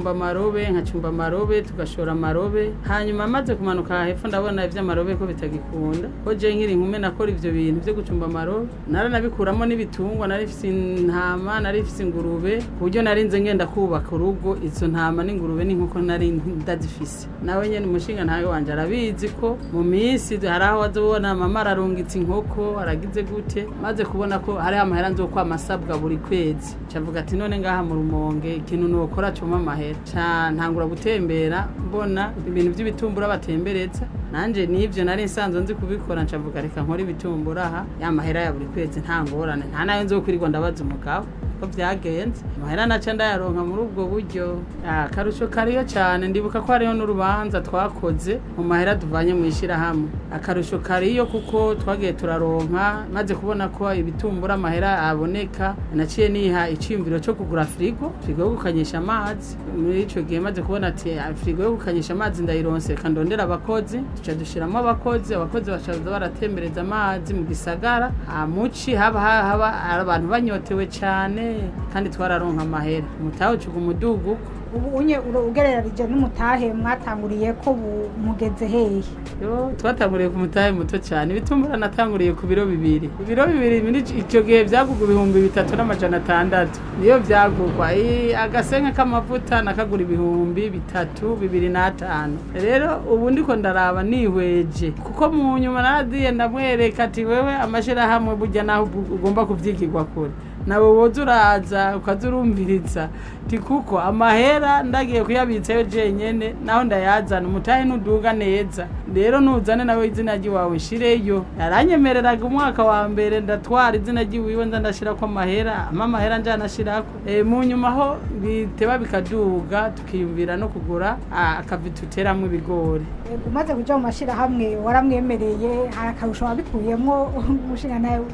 ngacumba amarobe nkacumba amarobe tugashora amarobe hanyuma maze kumanuka hepfo ndabona ivy'amarobe ko bitagikunda ko je nkiri inkume nakora ivyo bintu vyo gucumba amarobe naranabikuramo n'ibitungwa narifise intama narifise ingurube ku buryo narinze ngenda kubaka urugo izo ntama n'ingurube n'inkoko nari ndazifise nawe nyene umushinga ntawe wanje arabizi ko mu minsi hari aho wazobona mama ararungitse inkoko aragize gute maze kubona ko hariho amahera nzokwama asabwa buri kwezi cavuga ati none ngaha mu rumonge ikintu nokora cuma amahera ca ntangura gutembera mbona ibintu vy'ibitumbura batembereza nanje nivyo nari nsanzwe nzi kubikora ncavuga reka nkora ibitumbura aha ya mahera ya buri kwezi nta ngorane nta nayo nzokwirirwa ndabaza umugabo ko vyagenze amahera naca ndayaronka muri ubwo buryo Ah, akarusho kariyo cane ndibuka ko hariho n'urubanza twakoze mu mahera tuvanye mu ishirahamwe akarusho kariyo kuko twagiye turaronka maze kubona ko ibitumbura amahera aboneka naciye niha iciyumviro co kugura firigo firigo yo gukanyisha amazi muri ico gihe maze kubona ati "Ah, firigo yo gukanyisha amazi ndayironse reka ndondera abakozi tuca dushiramo abakozi abakozi bacaza baratembereza amazi mu gisagara amuci haba haba hari abantu banyotewe cane kandi twararonka amahera umutahe ucuga umudugu ubu unye uro- ugereranije n'umutahe mwatanguriye ko bu- mugeze hehe yo twatanguriye ku mutahe muto cyane ibitumbura natanguriye ku biro bibiri ibiro bibiri muri ico- ico gihe vyagugwa ibihumbi bitatu n'amajana atandatu niyo vyagugwa I- agasenke k'amavuta nakagura ibihumbi bitatu bibiri n'atanu rero ubu ndiko ndaraba nihweje kuko mu nyuma naradiye ndamwereka ati wewe amashirahamwe burya naho ubu- ugomba kuvyigirwa kure nawe woza uraza ukaza urumviriza ti kuko amahera ndagiye kuyabitsayo jenyene naho ndayazana umutahe nuduga neza rero nuzane nawe izina ry'iwawe nshireyo yaranyemereraga umwaka wa mbere ndatwara izina ry'iwiwe nza ndashirako amahera ama amahera njanashirako e, mu nyuma ho biteba bikaduga tukiyumvira no kugura ah, akavi tuteramwo ibigori Ego, umaze kuja mu mashirahamwe waramwemereye hari akarusho wabikuyemwo umushinga nawe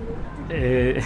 Eh,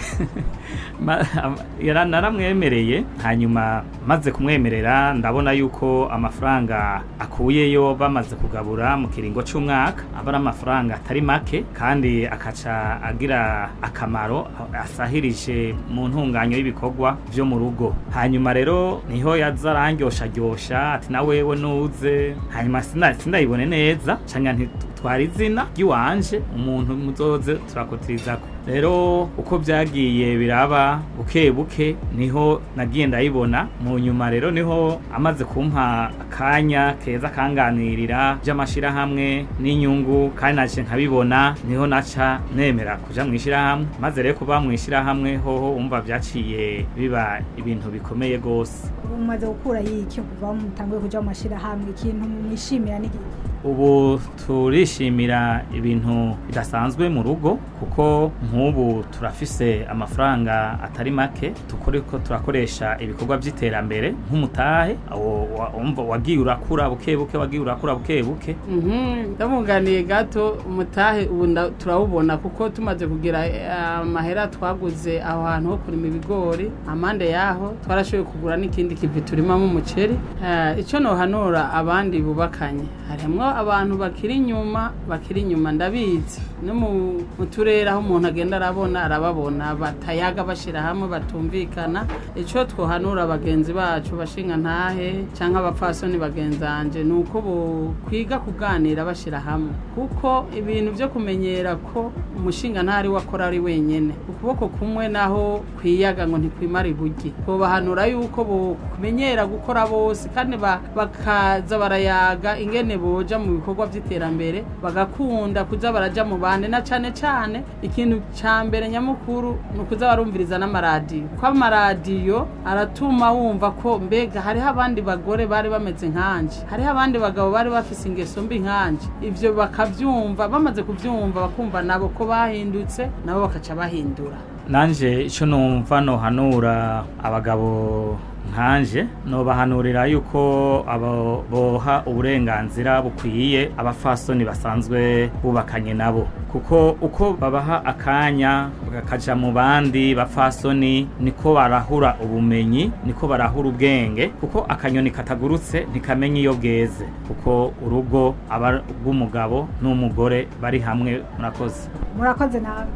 ma- am- yara- naramwemereye hanyuma maze kumwemerera ndabona yuko amafaranga akuyeyo bamaze kugabura mu kiringo c'umwaka aba ari amafaranga atari make kandi akaca agira akamaro a- asahirije mu ntunganyo y'ibikorwa vyo mu rugo hanyuma rero niho yaza arangyosharyosha ati na wewe nuze hanyuma sina- sindayibone neza canga nti twara izina ry'iwanje umuntu muzoze turakotirizako rero uko vyagiye biraba buke buke niho nagiye ndayibona mu nyuma rero niho amaze kumpa akanya keza kanganirira vy'amashirahamwe n'inyungu kandi naje nkabibona niho naca nemera kuja mw'ishirahamwe maze rero kuba mw'ishirahamwe hoho umva vyaciye biba ibintu bikomeye gose ubu umaze gukura yiki kuva mutanguye kuja mu mashirahamwe ikintu mwishimira n'iki ubu turishimira ibintu bidasanzwe mu rugo kuko nk'ubu turafise amafaranga atari make tukoreko turakoresha ibikorwa by'iterambere nk'umutahe awo wa- wumva wagiye urakura buke buke wagiye urakura buke buke Mhm, ndamuganiye gato umutahe ubu nda- turawubona kuko tumaze kugira eh, amahera twaguze aho hantu ho kurima ibigori amande yaho twarashoboye kugura n'ikindi kivi turimamo umuceri Eh, ico nohanura abandi bubakanye harimwo abantu bakiri inyuma bakiri inyuma ndabizi no mu mu turere aho umuntu agenda arabona arababona batayaga bashira hamwe batumvikana ico twohanura bagenzi bacu bashinga ntahe canke abapfasoni bagenzanje ni uko kwiga kuganira bashira hamwe kuko ibintu vyo kumenyera ko umushinga ntari wakora ari wenyene ukuboko kumwe naho kwiyaga ngo ntikwimara ibugi bobahanura yuko bomenyera gukora bose kandi ba- bakaza barayaga ingene boja mu bikorwa vy'iterambere bagakunda kuza baraja mu bande na cane cane ikintu ca mbere nyamukuru ni ukuza barumviriza n'amaradiyo ko amaradiyo aratuma wumva ko mbega hariho abandi bagore bari bameze nkanje hariho abandi bagabo bari bafise ingeso mbi nkanje ivyo bakavyumva bamaze kuvyumva bakumva nabo ko bahindutse nabo bakaca bahindura nanje ico numva nohanura abagabo nkanje nobahanurira yuko abo boha uburenganzira bukwiye abafasoni basanzwe bubakanye nabo kuko uko babaha akanya bakaja mu bandi bafasoni niko barahura ubumenyi niko barahura ubwenge kuko akanyoni katagurutse ntikamenya iyo bweze kuko urugo aba rw'umugabo n'umugore bari hamwe murakoze murakoze nawe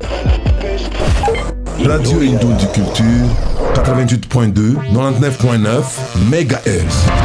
Radio Indou du Culture, 88.2, 99.9 MHz.